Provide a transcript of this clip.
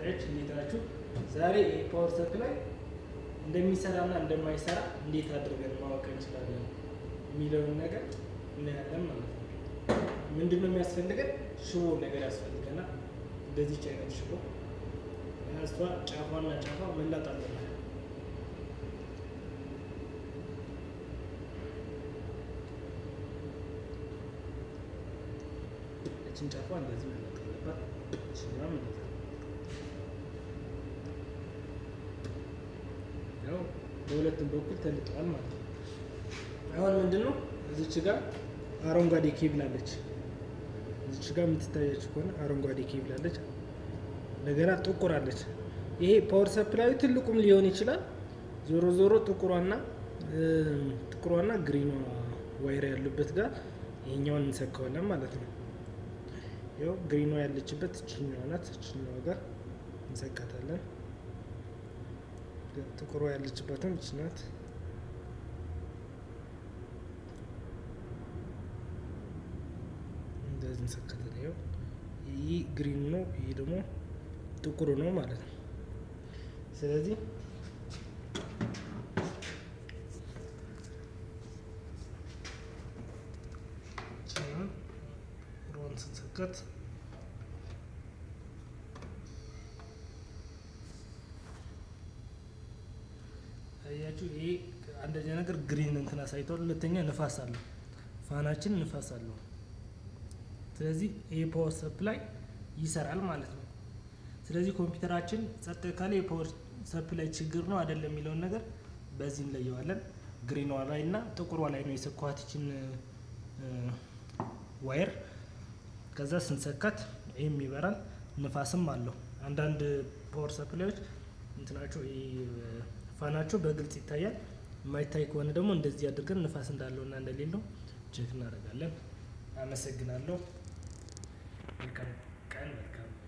ተከታታዮች እንዴት ናችሁ? ዛሬ ፓወር ሰፕላይ እንደሚሰራና እንደማይሰራ እንዴት አድርገን ማወቅ እንችላለን የሚለውን ነገር እናያለን ማለት ነው። ምንድን ነው የሚያስፈልገን? ሽቦ ነገር ያስፈልገናል። እንደዚች አይነት ሽቦ እሷ ጫፏና ጫፏ መላጥ አለበት። እችን ጫፏ እንደዚህ መላጥ አለባት። ሽቦም እንደዛ ያው በሁለቱም በኩል ተልጠዋል ማለት ነው። አሁን ምንድን ነው እዚች ጋር አረንጓዴ ኬብል አለች። እዚች ጋር የምትታያችሁ ከሆነ አረንጓዴ ኬብል አለች። እንደገና ጥቁር አለች። ይሄ ፓወር ሰፕላዩ ትልቁም ሊሆን ይችላል። ዞሮ ዞሮ ጥቁሯና ጥቁሯና ግሪኗ ዋይር ያሉበት ጋር ይሄኛውን እንሰካዋለን ማለት ነው። ያው ግሪኗ ያለችበት እችኛዋ ናት። እችኛዋ ጋር እንሰካታለን። ጥቁሯ ያለችበትም እች ናት። እንደዚህ እንሰካታለን። ያው ይህ ግሪኑ ነው፣ ይህ ደግሞ ጥቁሩ ነው ማለት ነው። ስለዚህ ሮን ስንሰካት አያችሁ፣ ይሄ አንደኛ ነገር ግሪን እንትን አሳይቷል። ሁለተኛ ንፋስ አለው፣ ፋናችን ንፋስ አለው። ስለዚህ ይሄ ፓወር ሰፕላይ ይሰራል ማለት ነው። ስለዚህ ኮምፒውተራችን ጸጥ ካለ የፓወር ሰፕላይ ችግር ነው አይደለም የሚለውን ነገር በዚህ እንለየዋለን። ግሪኗ ላይ እና ጥቁሯ ላይ ነው የሰኳትችን ዋየር። ከዛ ስንሰካት ይህም ይበራል፣ ንፋስም አለው። አንዳንድ ፓወር ሰፕላዮች እንትናቸው ፋናቸው በግልጽ ይታያል። የማይታይ ከሆነ ደግሞ እንደዚህ አድርገን ንፋስ እንዳለውና እንደሌለው ቼክ እናደርጋለን። አመሰግናለሁ። መልካም ቀን፣ መልካም